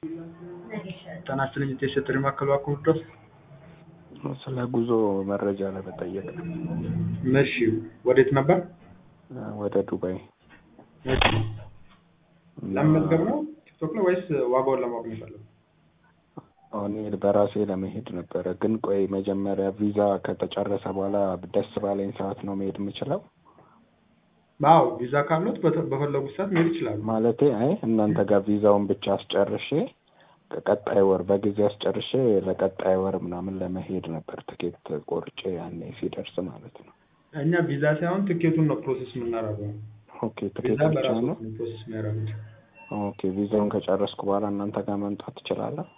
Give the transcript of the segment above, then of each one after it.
ጤና ይስጥልኝ የሴቶች ማዕከል እባክዎ ድረስ ስለ ጉዞ መረጃ ለመጠየቅ ነው። እሺ ወዴት ነበር? ወደ ዱባይ እሺ ለመመዝገብ ነው ቲክቶክ ላይ ወይስ ዋጋውን ለማወቅ ነው የፈለጉት? አሁን በራሴ ለመሄድ ነበረ፣ ግን ቆይ መጀመሪያ ቪዛ ከተጨረሰ በኋላ ደስ ባለኝ ሰዓት ነው መሄድ የምችለው? አዎ ቪዛ ካሉት በፈለጉት ሰዓት መሄድ ይችላሉ። ማለቴ አይ እናንተ ጋር ቪዛውን ብቻ አስጨርሼ ቀጣይ ወር በጊዜ አስጨርሼ ለቀጣይ ወር ምናምን ለመሄድ ነበር ትኬት ቆርጬ ያኔ ሲደርስ ማለት ነው። እኛ ቪዛ ሳይሆን ትኬቱን ነው ፕሮሰስ የምናደርገው። ኦኬ ትኬት ቪዛ ብቻ በራሱ ነው? ፕሮሰስ የሚያደርጉት። ኦኬ ቪዛውን ከጨረስኩ በኋላ እናንተ ጋር መምጣት ትችላለህ?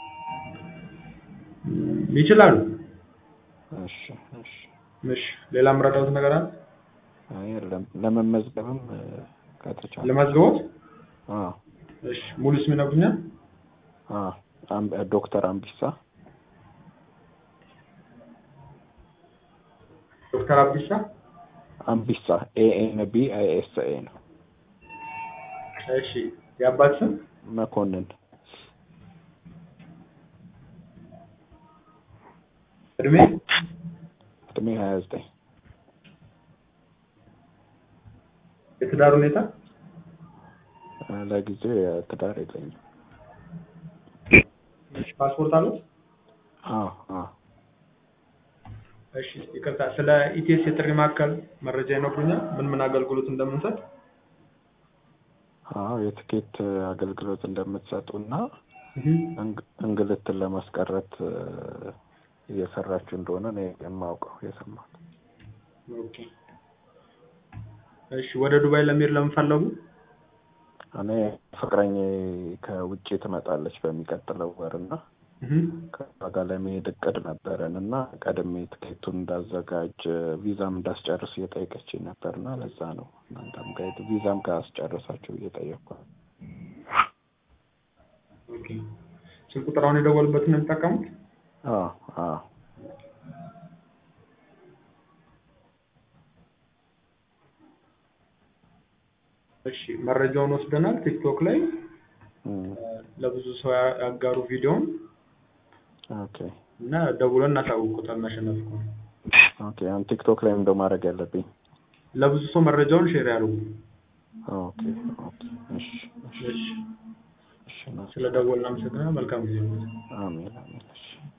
ይችላሉ። እሺ እሺ። እሺ ሌላ የምረዳሁት ነገር አለ? አይ የለም ለመመዝገብም እ፣ ከተቻለ ለማዝገቦት? አዎ እሺ ሙሉ ስም ይነግሩኛል? አዎ አም- ዶክተር አምቢሳ ዶክተር አብዲሳ አምቢሳ ኤኤን ቢ አይ ኤስ ኤ ነው። እሺ የአባት ስም መኮንን እድሜ እድሜ ሀያ ዘጠኝ የትዳር ሁኔታ ለጊዜው የትዳር የለኝም። እሺ ፓስፖርት አሉት? አዎ አዎ እሺ ይቅርታ ስለ ኢቲኤስ የጥሪ ማዕከል መረጃ ይነግሩኛል? ምን ምን አገልግሎት እንደምንሰጥ? አዎ የትኬት አገልግሎት እንደምትሰጡ እና እህ እንግ- እንግልትን ለማስቀረት እ፣ እየሰራችሁ እንደሆነ ነው የማውቀው የሰማሁት። ኦኬ እሺ ወደ ዱባይ ለመሄድ ለምን ፈለጉ? እኔ ፍቅረኛ ከውጭ ትመጣለች በሚቀጥለው ወር እና እህ ከእሷ ጋር ለመሄድ እቅድ ነበረን እና ቀድሜ ትኬቱን እንዳዘጋጅ ቪዛም እንዳስጨርስ እየጠየቀችኝ ነበር እና ለዛ ነው እናንተም ጋር ሄድ- ቪዛም ካስጨረሳችሁ እየጠየቅኩ ነው። ኦኬ ስልክ ቁጥር አሁን የደወሉበትን ነው የሚጠቀሙት? አዎ አዎ እሺ መረጃውን ወስደናል። ቲክቶክ ላይ እም፣ ለብዙ ሰው ያ- ያጋሩ ቪዲዮውን ኦኬ እና ደውለን እናሳውቁታል ማሸነፍ ከሆነ ኦኬ አሁን ቲክቶክ ላይ እንደው ማድረግ ያለብኝ ለብዙ ሰው መረጃውን ሼር ያድርጉ። ኦኬ ኦኬ እሺ እሺ እሺ እሺ ነው። ስለ ደወልን አመሰግናለሁ። መልካም ጊዜ ነው። አሜን አሜን እሺ